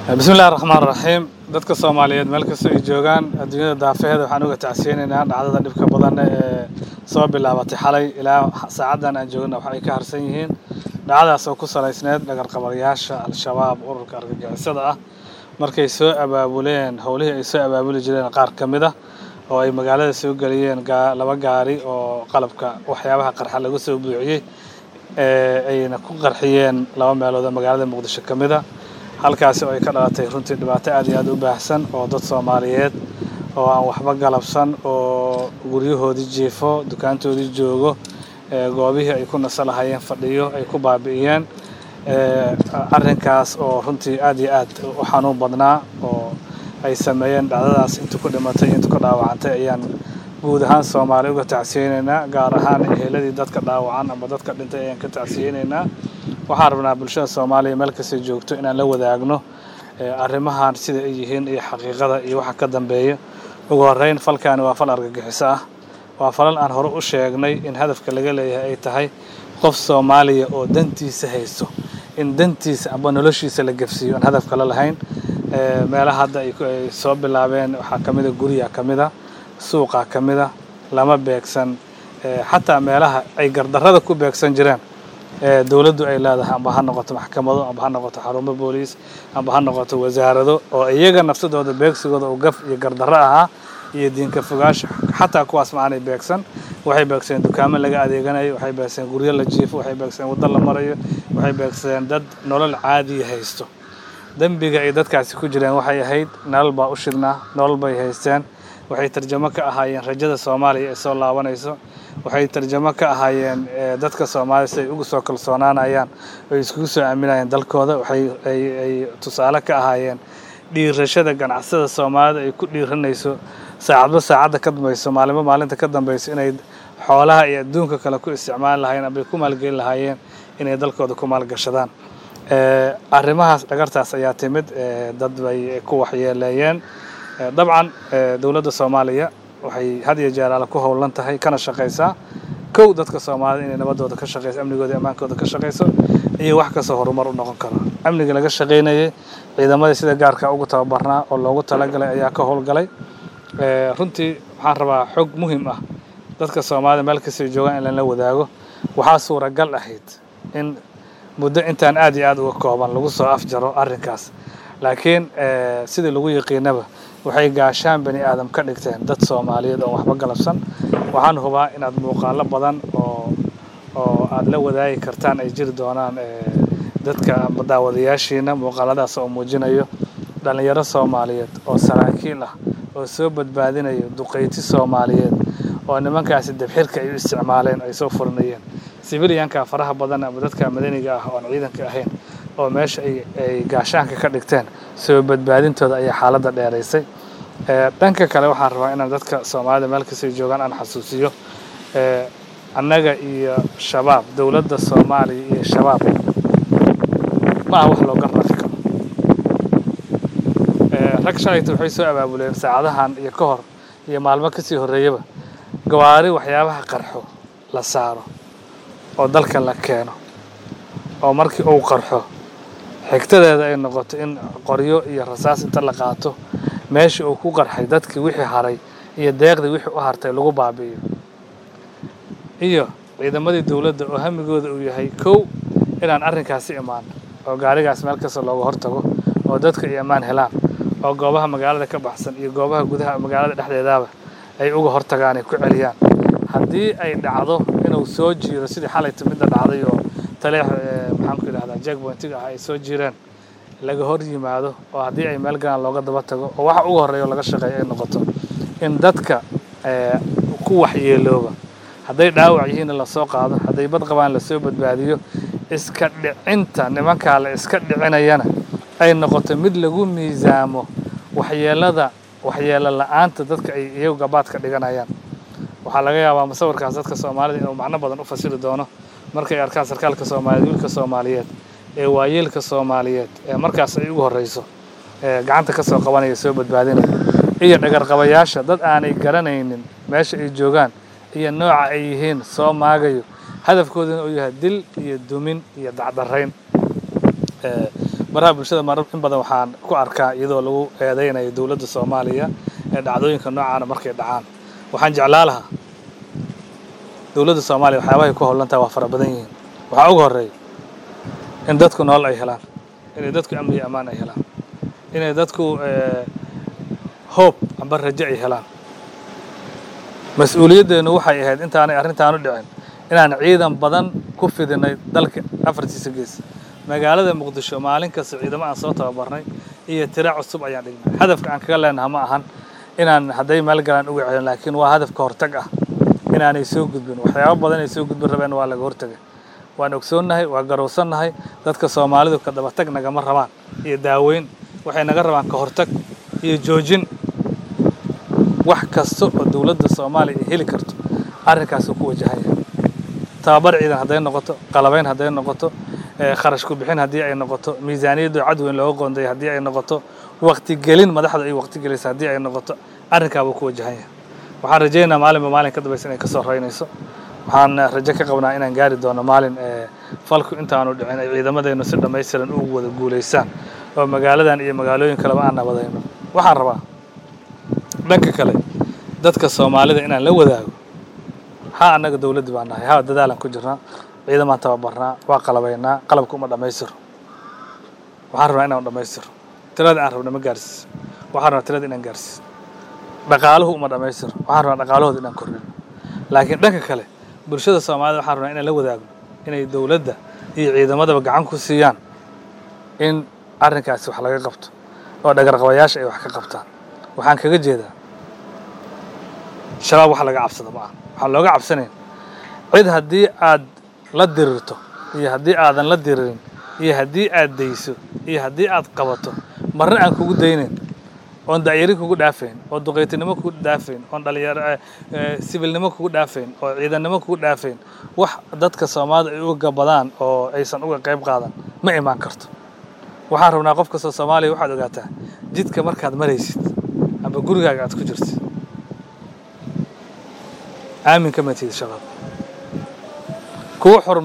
bismi illahi raxmaan raxiim dadka soomaaliyeed meel kastoo ay joogaan adduunyada daafaheeda waxaan uga tacsiyeynaynaa dhacdada dhibka badan ee soo bilaabatay xalay ilaa saacaddan aan joogna wax ay ka harsan yihiin dhacdadaas oo ku salaysneed dhagarqabayaasha al-shabaab ururka argagixisada ah markay soo abaabuleen howlihii ay soo abaabuli jireen qaar ka mid ah oo ay magaalada soo geliyeen laba gaari oo qalabka waxyaabaha qarxa lagu soo buuxiyey ayna ku qarxiyeen laba meelood oo magaalada muqdisho ka mid a halkaasi oo ay ka dhalatay runtii dhibaato aad iyo aad u baahsan oo dad soomaaliyeed oo aan waxba galabsan oo guryahoodii jiifo dukaantoodii joogo goobihii ay ku naso lahayeen fadhiyo ay ku baabi'iyeen arrinkaas oo runtii aad iyo aad u xanuun badnaa oo ay sameeyeen dhacdadaas inta ku dhimatay inta ku dhaawacantay ayaan guud ahaan soomaaliya uga tacsiyeynaynaa gaar ahaan eheladii dadka dhaawacan ama dadka dhintay ayaan ka tacsiyeynaynaa waxaan rabnaa bulshada soomaaliya meel kastay joogto inaan la wadaagno arrimahan sida ay yihiin iyo xaqiiqada iyo waxa ka dambeeya ugu horreyn falkaani waa fal argagixiso ah waa falal aan hore u sheegnay in hadafka laga leeyahay ay tahay qof soomaaliya oo dantiisa haysto in dantiisa amba noloshiisa la gefsiiyo aan hadaf kale lahayn meelaha hadda ay soo bilaabeen waxaa ka mida guryaa ka mida suuqaa ka mida lama beegsan xataa meelaha ay gardarrada ku beegsan jireen dowladdu ay leedahay amba ha noqoto maxkamado amba ha noqoto xarumo booliis amba ha noqoto wasaarado oo iyaga nafsadooda beegsigooda oo gaf iyo gardarro ahaa iyo diinka fogaasha xataa kuwaas macaanay beegsan waxay beegsadeen dukaamo laga adeeganayo waxay beegsadeen guryo la jiifo waxay beegsadeen waddo la marayo waxay beegsadeen dad nolol caadiya haysto dembiga ay dadkaasi ku jireen waxay ahayd nolol baa u shidnaa nolol bay haysteen waxay tarjamo ka ahaayeen rajada soomaaliya ee soo laabanayso waxay tarjamo ka ahaayeen dadka soomaalida si ay ugu soo kalsoonaanayaan oy iskugu soo aaminayeen dalkooda waxay ay tusaale ka ahaayeen dhiirashada ganacsada soomaalida ay ku dhiiranayso saacadba saacadda ka dambayso maalinba maalinta ka dambayso inay xoolaha iyo adduunka kale ku isticmaali lahaayeen ambay ku maalgeli lahaayeen inay dalkooda ku maalgashadaan arrimahaas dhagartaas ayaa timid dad bay ku waxyeeleeyeen dabcan dowladda soomaaliya waxay had iyo jeer alle ku howlan tahay kana shaqaysaa kow dadka soomaalida inay nabadooda ka shaqeyso amnigooda ammaankooda ka shaqayso iyo wax kastoo horumar u noqon karo amniga laga shaqaynayay ciidamadii sida gaarka ugu tababarnaa oo loogu talagalay ayaa ka howlgalay runtii waxaan rabaa xog muhiim ah dadka soomaalida meel kastay joogaan in lala wadaago waxaa suuragal ahayd in muddo intaan aad iyo aad uga kooban lagu soo afjaro arrinkaas laakiin sidii lagu yaqiinaba waxay gaashaan bani aadam ka dhigteen dad soomaaliyeed oo waxba galabsan waxaan hubaa inaad muuqaalo badan oo oo aad la wadaagi kartaan ay jiri doonaan dadka daawadayaashiina muuqaaladaas oo muujinayo dhallinyaro soomaaliyeed oo saraakiil ah oo soo badbaadinayo duqayti soomaaliyeed oo nimankaasi dabxirka ay u isticmaaleen ay soo furinayeen sibiliyanka faraha badan ama dadka madaniga ah oon ciidanka ahayn oo meesha ay gaashaanka ka dhigteen soo badbaadintooda ayaa xaaladda dheeraysay dhanka kale waxaan rabaa inaan dadka soomaalida meel kastay joogaan aan xasuusiyo annaga iyo shabaab dowladda soomaaliya iyo shabaab ma aha wax looga rafi karo rag shalayta waxay soo abaabuleen saacadahan iyo ka hor iyo maalmo kasii horreeyaba gawaari waxyaabaha qarxo la saaro oo dalka la keeno oo markii uu qarxo xigtadeeda ay noqoto in qoryo iyo rasaas inta la qaato meeshii uu ku qarxay dadkii wixii haray iyo deeqdii wixii u hartay lagu baabi'iyo iyo ciidamadii dowladda oo hamigooda uu yahay kow inaan arrinkaasi imaan oo gaarigaas meel kasta looga hortago oo dadka iyo ammaan helaan oo goobaha magaalada ka baxsan iyo goobaha gudaha magaalada dhexdeedaaba ay uga hortagaan ay ku celiyaan haddii ay dhacdo inuu soo jiiro sidii xalayta midda dhacday oo taleex maxaanku yidhahdaa jackpointiga ah ay soo jireen laga hor yimaado oo haddii ay meel galaan looga daba tago oo waxa ugu horreeya oo laga shaqeeyo ay noqoto in dadka ku waxyeelooba hadday dhaawac yihiinna lasoo qaado hadday bad qabaan lasoo badbaadiyo iska dhicinta nimankaa la iska dhicinayana ay noqoto mid lagu miisaamo waxyeelada waxyeelo la-aanta dadka ay iyagu gabaad ka dhiganayaan waxaa laga yaabaa musawirkaas dadka soomaalida inuu macno badan u fasiri doono markay arkaan sarkaalka soomaaliyeed wiilka soomaaliyeed ee waayeelka soomaaliyeed ee markaas ay ugu horreyso ee gacanta ka soo qabanaya soo badbaadinaya iyo dhagarqabayaasha dad aanay garanaynin meesha ay joogaan iyo nooca ay yihiin soo maagayo hadafkooduna uu yahay dil iyo dumin iyo dacdarayn baraha bulshada marar in badan waxaan ku arkaa iyadoo lagu eedeynayo dowladda soomaaliya ee dhacdooyinka noocaana markay dhacaan waxaan jeclaa lahaa dowladda soomaaliya waxyaabahay ku howlantaha waa fara badan yihiin waxaa ugu horreeya in dadku nolol ay helaan inay dadku amni iyo ammaan ay helaan inay dadku hoob amba rajo ay helaan mas-uuliyaddeenu waxay ahayd intaanay arrintaanu dhicin inaan ciidan badan ku fidinay dalka afartiisa gees magaalada muqdisho maalin kasta ciidamo aan soo tababarnay iyo tira cusub ayaan dhignay hadafka aan kaga leenaha ma ahan inaan hadday meel galaan uga celin laakiin waa hadafka hortag ah inaanay soo gudbin waxyaabo badan ay soo gudbin rabeen waa laga hortagay waan ogsoonnahay waa garowsannahay dadka soomaalidu ka dabatag nagama rabaan iyo daaweyn waxay naga rabaan ka hortag iyo joojin wax kasta oo dowladda soomaaliya ay heli karto arrinkaasuu ku wajahaya tababar ciidan hadday noqoto qalabayn hadday noqoto kharash ku bixin haddii ay noqoto miisaaniyadda cadweyn looga qoonday haddii ay noqoto waqtigelin madaxda ay waqtigelaysa haddii ay noqoto arrinkaabuu ku wajahanya waxaan rajaynayaa maalinba maalin ka dambaysa inay kasoo raynayso waxaan rajo ka qabnaa inaan gaari doono maalin falku intaanu dhicin ay ciidamadeennu si dhammaystiran ugu wada guulaysaan oo magaaladan iyo magaalooyin kaleba aan nabadayno waxaan rabaa dhanka kale dadka soomaalida inaan la wadaago ha annaga dowladdi baan nahay ha dadaalan ku jirnaa ciidamaan tababarnaa waa qalabaynaa qalabka uma dhammaystiro waxaan rabnaa inaan dhammaystiro tirada aan rabna ma gaarsiis waxaan rabnaa tirada inaan gaarsiis dhaqaaluhu uma dhammaystiro waxaan rabnaa dhaqaalahooda inaan kordhino laakiin dhanka kale bulshada soomaalida waxaan rabnaa inaan la wadaagno inay dowladda iyo ciidamadaba gacan ku siiyaan in arrinkaasi wax laga qabto oo dhagarqabayaasha ay wax ka qabtaan waxaan kaga jeedaa shabaab wax laga cabsado ma aha waxaan looga cabsanayn cid haddii aad la dirirto iyo haddii aadan la diririn iyo haddii aad dayso iyo haddii aad qabato marna aan kugu daynayn oon da'yari kugu dhaafayn oo duqaytinimo kugu dhaafayn oon dhalinyaro sibilnimo kugu dhaafayn oo ciidannimo kugu dhaafayn wax dadka soomaalida ay uga gabadaan oo aysan uga qayb qaadan ma imaan karto waxaan rabnaa qof kastoo soomaaliya waxaad ogaataa jidka markaad maraysid amba gurigaaga aad ku jirtid aamin ka matid shabaab kuwa xur